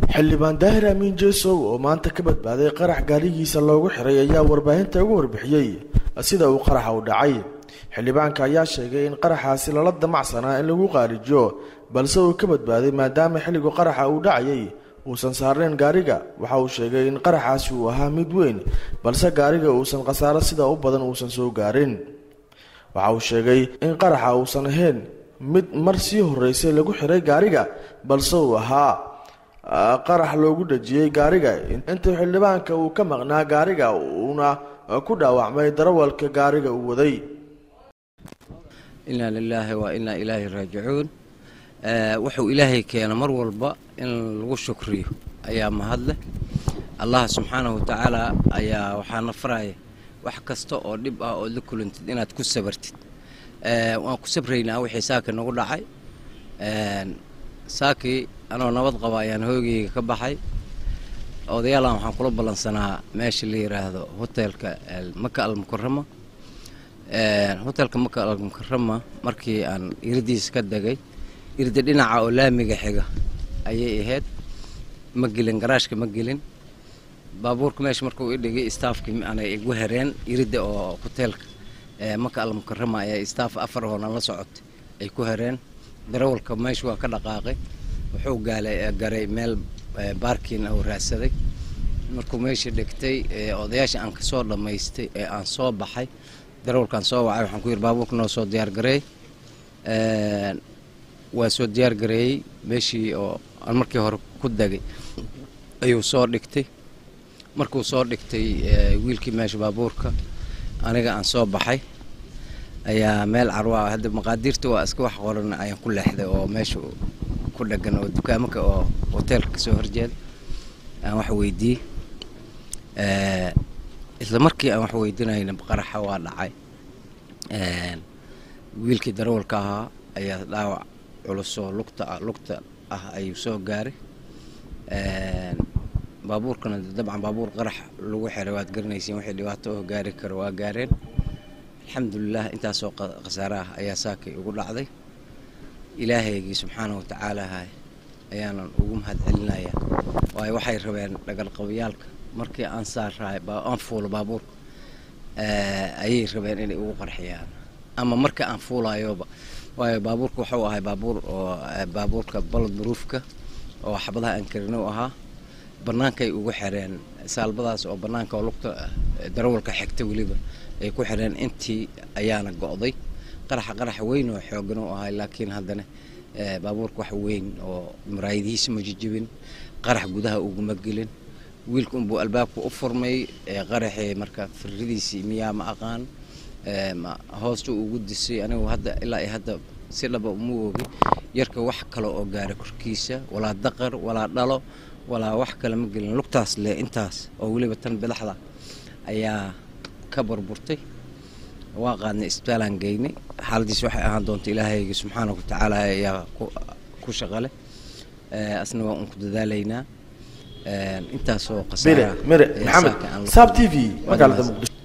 xildhibaan daahir amiin jeesow oo maanta ka badbaaday qarax gaarigiisa loogu xiray ayaa warbaahinta ugu warbixiyey sida uu qaraxa u dhacay xildhibaanka ayaa sheegay in qaraxaasi lala damacsanaa in lagu qaarijiyo balse uu ka badbaaday maadaama xilligu qaraxa uu dhacayay uusan saarnayn gaariga waxa uu sheegay in qaraxaasi uu ahaa mid weyn balse gaariga uusan khasaaro sida u badan uusan soo gaarin waxa uu sheegay in qaraxa uusan ahayn mid mar sii horeysay lagu xiray gaariga balse uu ahaa qarax loogu dhajiyey gaariga intii xildhibaanka uu ka maqnaa gaariga uuna ku dhaawacmay darawalka gaariga uu waday inaa lilaahi wa inaa ilaahi raajicuun wuxuu ilaahay keena mar walba in lagu shukriyo ayaa mahadleh allah subxaanahu watacaala ayaa waxaana faraya wax kasta oo dhib ah ood la kulantid inaad ku sabartid waan ku sabraynaa wixii saaka nagu dhacay saakii anoo nabad qaba ayaan hoogayga ka baxay odayaalan waxaan kula ballansanaa meesha la yidhaahdo hotelka maka almukarama hotelka maka almukarama markii aan iradiisa ka degay irda dhinaca oo laamiga xiga ayay ahayd ma gelin garaashka ma gelin baabuurka meesha markuu idhigay staafkii aanay igu hereen irida oo hoteelka maka almukarama ayaa staaf afar hoonan la socotay ay ku hereen darawalka meesha waa ka dhaqaaqay wuxuu gaalay garay meel baarkiin uu raadsaday markuu meesha dhigtay odayaasha aan kasoo dhammaystay ee aan soo baxay darawalkaan soo wacay waxaan ku yidhi baabuurka noo soo diyaar gareey waa soo diyaar gareeyey meeshii oo aan markii hore ku degay ayuu soo dhigtay markuu soo dhigtay wiilkii meesha baabuurka aniga aan soo baxay ayaa meel carwaa hadda maqaadiirta waa iska wax qoran ayaan ku leexday oo meesha ku dhegan oo dukaamaka oo hoteelka kasoo horjeeda aan wax weydiiyey isla markii aan wax weydiinayna qaraxa waa dhacay wiilkii darawalka ahaa ayaa dhaawac culusoo lugta lugta ah ayuu soo gaaray baabuurkana dabcan baabuur qarax lagu xiray waad garanaysiin wixii dhibaato oo gaari karo waa gaareen alxamdulilah intaasoo khasaare ah ayaa saakay ugu dhacday ilaahaygii subxaana wa tacaalaha ayaanan ugu mahad celinayaa waayo waxay rabeen dhagalqabayaalka markii aan saaraay aan fuulo baabuurka ayay rabeen inay ugu qarxiyaan ama marka aan fuulayoba waayo baabuurka wuxuu ahay baabuur oo baabuurka balod maruufka oo xabadaha aan karin u ahaa bannaankay ugu xireen saalbadaas oo bannaanka oo lugta darawalka xigta weliba ay ku xireen intii ayaana go'day qaraxa qarax weyn oo xoogan u ahay laakiin haddana baabuurka wax weyn oo maraayadihiisa ma jijibin qarax gudaha uguma gelin wiilka unbuu albaabka u furmay qaraxii marka firridiisii miyaa ma aqaan hoosta ugu disay anigu hadda ilaa hadda si dhaba uma ogi yarka wax kale oo gaara korkiisa walaa daqar walaa dhalo walaa wax kale ma gelin lugtaas le intaas oo weliba tan bidaxda ayaa ka burburtay waa qaadnay isbitaalaan geynay xaaladiis waxay ahaan doonta ilaahayga subxaana wa tacaala ayaa ku shaqale asna waa un ku dadaalaynaa intaasoo mire mire maxamed saab t v magaalada muqdisho